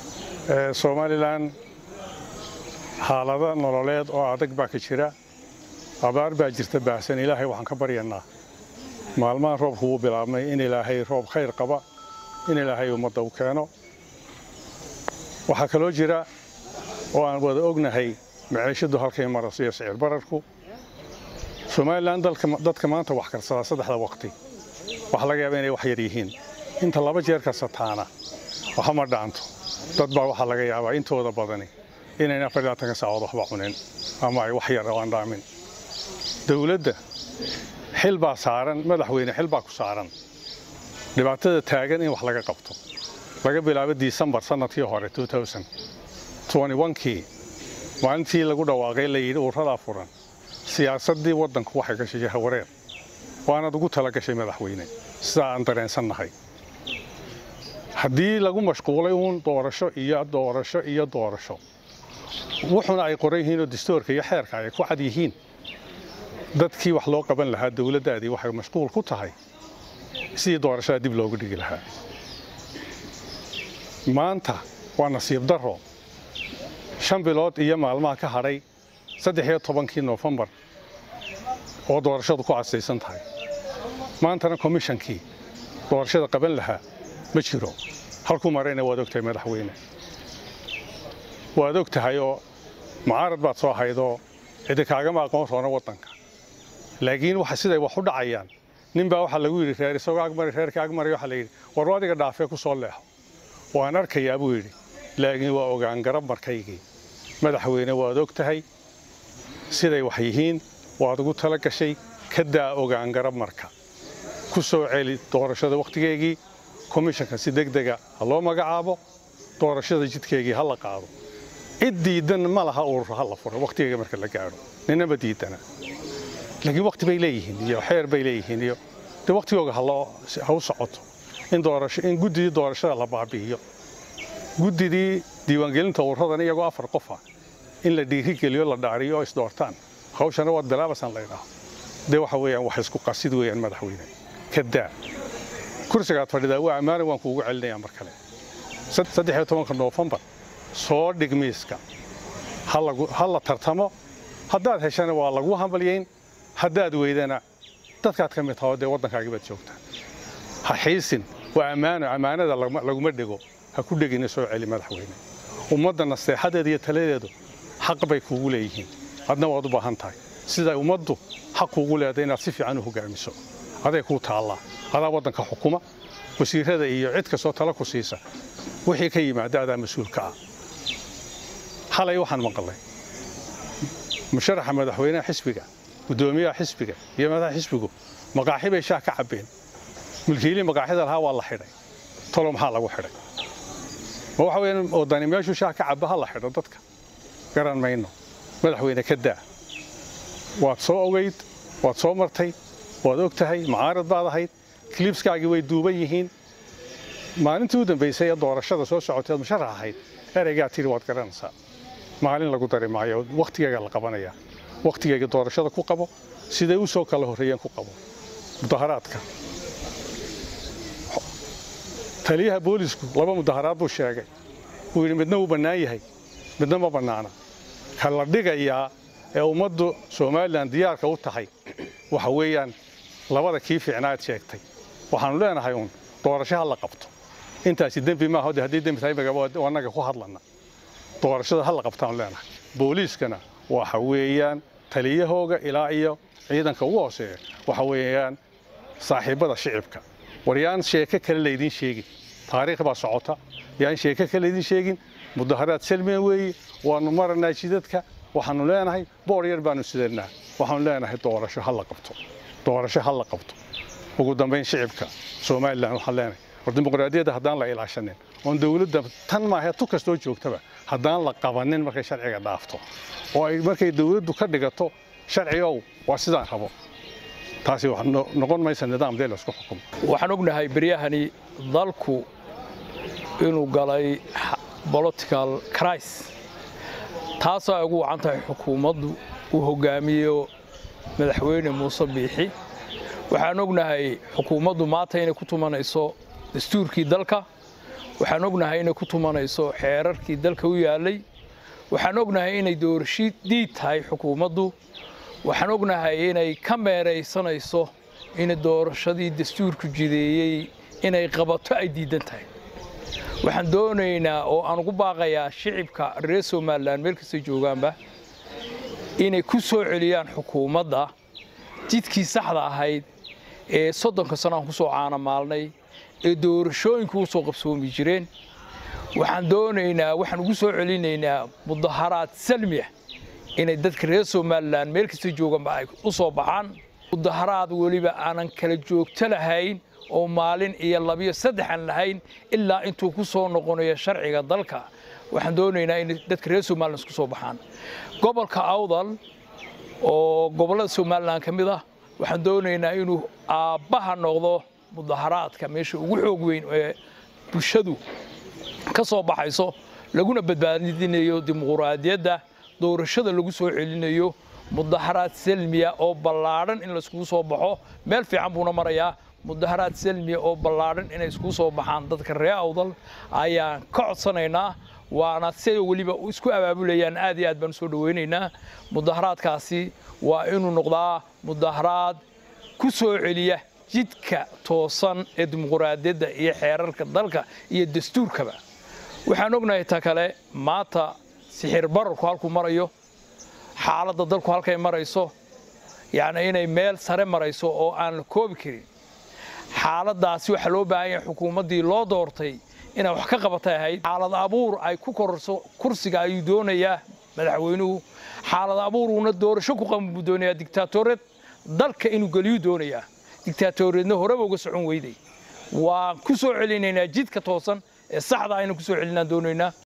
somalilan xaalado nololeed oo adag baa ka jira abaar baa jirta baahsan ilaahay waxaan ka baryanaa maalmahan roobku wuu bilaabmay in ilaahay roob khayr qaba in ilaahay ummadda u keeno waxaa kaloo jira oo aan wada ognahay maciishadu halkay maraso iyo sicir bararku somalilan dadka maanta wax karsadaa saddexda waqti waxaa laga yaaba inay wax yar yihiin inta laba jeer karsataana waxama dhaanto dad baa waxaa laga yaabaa intooda badani inayna afar labaatanka saacood waxba cunin ama ay wax yar oo aan dhaamin dowladda xil baa saaran madaxweyne xil baa ku saaran dhibaatada taagan in wax laga qabto laga bilaabo disembar sannadkii hore kii maalintii lagu dhawaaqay la yidhi uuradaa furan siyaasaddii waddanku waxay gashay jahawareer waanaad ugu tala gashay madaxweyne sidaa aan dareensannahay haddii lagu mashquulay uun doorasho iyo doorasho iyo doorasho wuxuna ay qoran yihiinoo dastuurka iyo xeerka ay ku cad yihiin dadkii wax loo qaban lahaa dowladdaadii waxay mashquul ku tahay sidii doorashada dib loogu dhigi lahaa maanta waa nasiib darro shan bilood iyo maalmaha ka hadhay saddex iyo tobankii noofembar oo doorashadu ku casaysan tahay maantana komishankii doorashada qaban lahaa ma jiro halkuu marayna waad og tahay madaxweyne waad og tahay oo mucaarad baad soo haydoo cidi kaagama aqoon roona waddanka laakiin waxa siday wax u dhacayaan nin baa waxaa lagu yidhi reer isagoo agmari reerkii agmari waxaa la yidhi war adiga dhaafee ku soo leexo waan arkayaa buu yidhi laakiin waa ogaan garab markaygii madaxweyne waad og tahay siday wax yihiin waad ugu tala gashay ka daa ogaan garab marka ku soo celi doorashada wakhtigeegii komishanka si degdega ha loo magacaabo doorashada jidkeegii ha la qaado cid diidan ma laha urur ha la furo wakhtigeega marka la gaadho ninama diidana laakiin wakhti bay leeyihiin iyo xeer bay leeyihiin iyo de wakhtigooga ha u socoto in doorasho in guddidii doorashada la baabi'iyo guddidii diiwaangelinta ururadan iyagoo afar qofa in la dhiirigeliyo la dhaariyo oo isdoortaan hawshana waad bilaabasan laydhaho dee waxa weeyaan wax isku qasid weeyaan madaxweyne ka daa kursigaad fadhidaa waa ammaana waan kuugu celinayaa mar kale saddex iyo tobanka noofembar soo dhig miiska ha la tartamo haddaad heshana waa lagu hambalyayn haddaad weydana dadkaad ka mid taho dee waddankaagii baad joogtaa ha xiisin waa ammaano ammaanada laguma dhego ha ku dhegina soo celi madaxweyne ummadda nasteexadeeda iyo taladeedu xaq bay kuugu leeyihiin adna waad u baahan tahay siday ummaddu xaq kuugu leedahay inaad si fiican u hogaamiso aday kuu taallaa adaa waddanka xukuma wasiirrada iyo cid kastoo tala ku siisa wixii ka yimaada adaa mas-uulka ah xalay waxaan maqalay musharaxa madaxweynaha xisbiga guddoomiyaha xisbiga iyo madaxa xisbigu maqaaxi bay shaah ka cabbeen mulkiilii maqaaxida lahaa waa la xidhay tolo maxaa lagu xidhay ma waxa weeyaan wadani meeshuu shaah ka cabba ha la xidho dadka garan mayno madaxweyne ka daa waad soo ogayd waad soo martay waad og tahay mucaarad baad ahayd kliibskaagii way duuban yihiin maalintii u dambaysay ee doorashada soo socotay ood musharax ahayd ereygaa tidhi waad garanaysaa maalin lagu dari maayo wakhtigeega la qabanaya wakhtigeega doorashada ku qabo siday u soo kala horreeyeen ku qabo mudaharaadka taliyaha boolisku laba mudaharaad buu sheegay wuu yidhi midna wuu bannaan yahay midna ma bannaana ka la dhigayaa ee ummaddu somalilan diyaarka u tahay waxa weeyaan labada kii fiicnaad sheegtay waxaannu leenahay uun doorasho ha la qabto intaasi dembi maaha de haddii dembi tahay annaga ku hadlana doorashada ha la qabtaanu leenahay booliiskana waxa weeyaan taliyahooga ilaa iyo ciidanka ugu hooseeya waxa weeyaan saaxiibbada shicibka war yaan sheeko kale laydin sheegin taariikh baa socota yaan sheeko kale laydin sheegin mudaharaad salmiya weeye waannu maranaa jidadka waxaannu leenahay boor yar baannu sidanaa waxaannu leenahay doorasho ha la qabto doorasho ha la qabto ugu dambayn shicibka somalilan waxaan leenahay war dimuqraadiyadda haddaan la ilaashanin oon dowladda tan maahe tu kastoo joogtaba haddaan la qabanin markay sharciga dhaafto oo ay markay dowladdu ka dhigato sharcigow waa sidaan rabo taasi noqon maysa nidaam dee laysku xukumo waxaan ognahay beryahani dalku inuu galay political cris taasoo ay ugu wacan tahay xukuumaddu uu hogaamiyo madaxweyne muuse biixi waxaan ognahay xukuumaddu maanta inay ku tumanayso dastuurkii dalka waxaan ognahay inay ku tumanayso xeerarkii dalka u yaallay waxaan ognahay inay doorasho diid tahay xukuumaddu waxaan ognahay inay ka meeraysanayso in doorashadii dastuurku jideeyey inay qabato ay diidan tahay waxaan doonaynaa oo aan ugu baaqayaa shicibka reer somalilan meel kastay joogaanba inay ku soo celiyaan xukuumadda jidkii saxda ahayd ee soddonka sano aan ku soo caanamaalnay ee doorashooyinku u soo qabsoomi jireen waxaan doonaynaa waxaan ugu soo celinaynaa mudaharaad salmiya inay dadka reer somalilan meel kastay joogaanba ay u soo baxaan mudaharaad weliba aanan kala joogto lahayn oo maalin iyo labiyo saddex aan lahayn ilaa intuu ku soo noqonayo sharciga dalka waxaan doonaynaa in dadka reer somalilan isku soo baxaan gobolka awdal oo gobollada somalilan ka mid ah waxaan doonaynaa inuu aabbaha noqdo mudaharaadka meesha ugu xoog weyn ee bulshadu ka soo baxayso laguna badbaadinayo dimuquraadiyadda doorashada lagu soo celinayo mudaharaad salmiya oo ballaadhan in laiskugu soo baxo meel fiican buuna marayaa mudaharaad salmiya oo ballaadhan inay iskugu soo baxaan dadka reer awdal ayaan ka codsanaynaa waana siday weliba isku abaabulayaan aad iyo aad baan usoo dhawaynaynaa mudaharaadkaasi waa inuu noqdaa mudaharaad ku soo celiya jidka toosan ee dimuquraadiyadda iyo xeerarka dalka iyo dastuurkaba waxaan ognahay ta kale maanta sixir bararku halkuu marayo xaaladda dalku halkay marayso yacni inay meel sare marayso oo aan la koobi karin xaaladdaasi waxaa loo baahan yahay xukuumaddii loo doortay inay wax ka qabatay ahayd xaalad abuur ay ku kororso kursiga ayuu doonayaa madaxweynuhu xaalad abuuruuna doorasho ku qaban buu doonayaa digtaatoreed dalka inuu geliyuu doonayaa digtaatoreedna horeba uga socon weyday waan ku soo celinaynaa jidka toosan ee saxda aynu ku soo celinaan doonaynaa